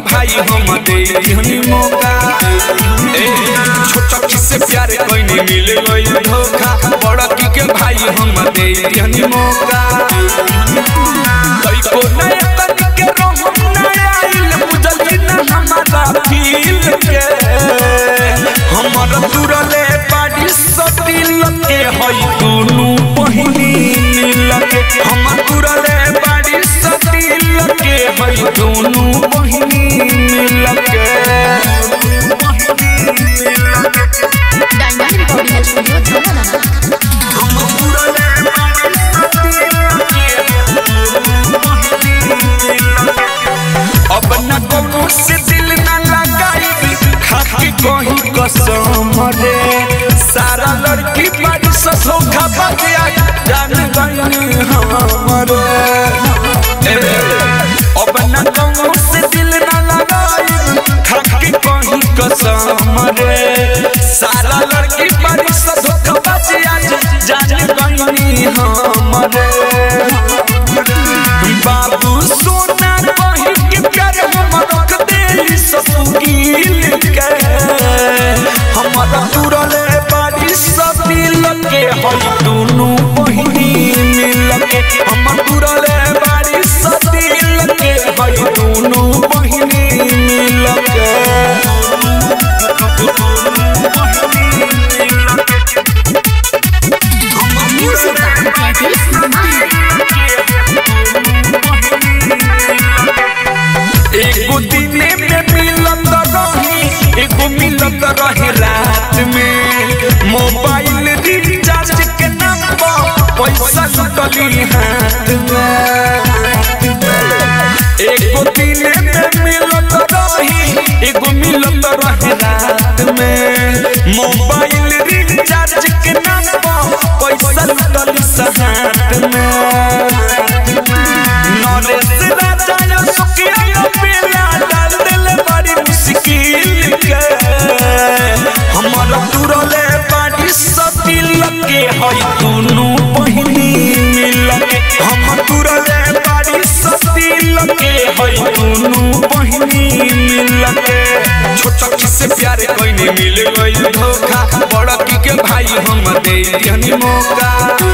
भाई हम दे दिहनी मौका ए छोटा की से प्यार कोई मिल गई धोखा बड़ा की के भाई हम दे दिहनी मौका कई को नया तन के रहम नया आइल बुझल ना हमारा फील के हमर तुरले बाड़ी सटिल के हई दुनु पहिनी मिल के हमर तुरले बाड़ी सटिल के हई दुनु पहिनी मिल के डायमंड रिकॉर्डिंग स्टूडियो धनना अब न कोनो से दिल न लगाई खाके कहीं कसम रे सारा लड़की बारी से धोखा बतिया जान गई हमरे अब न कोनो से दिल न लगाई खाके कहीं कसम रे सारा लड़की बारी से धोखा बतिया जान गई हमरे बाबू सोना कहीं के प्यार हम रख दे ससुकील के हमारा तुरले बाड़ी सब मिल के हम दोनों बहिनी मिल के हम तुरले बाड़ी सब मिल के हम दोनों बहिनी मिल के म्यूजिक जयदीप माही एगो दिने में मिलत रही एगो मिलत रहे रात में मोबाइल रिचार्ज के नाम पर पैसा लुटली हाथ में एगो दिने में मिलत रही एगो मिलत रहे रात में मोबाइल रिचार्ज के नाम पर पैसा लुटली हाथ में नरेश राजा यो सुखिया यो पेला डाल दिल बड़ी मुश्किल के हमर तुरले बाड़ी सतिल के हई दुनु बहिनी मिल के हम तुरले बाड़ी सतिल के हई दुनु बहिनी मिल के छोटा की से प्यार कोई नहीं मिल गई धोखा बड़ा की के भाई हम दे दिहनी मौका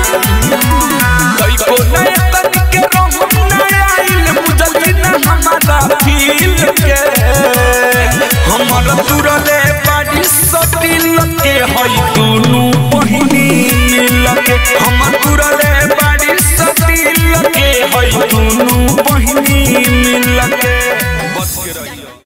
कई को नया तन के रहम नया आइल बुझल ना हमारा फील के हमर तुरले बाड़ी सटिल के हई दुनु पहिनी मिल के हमर तुरले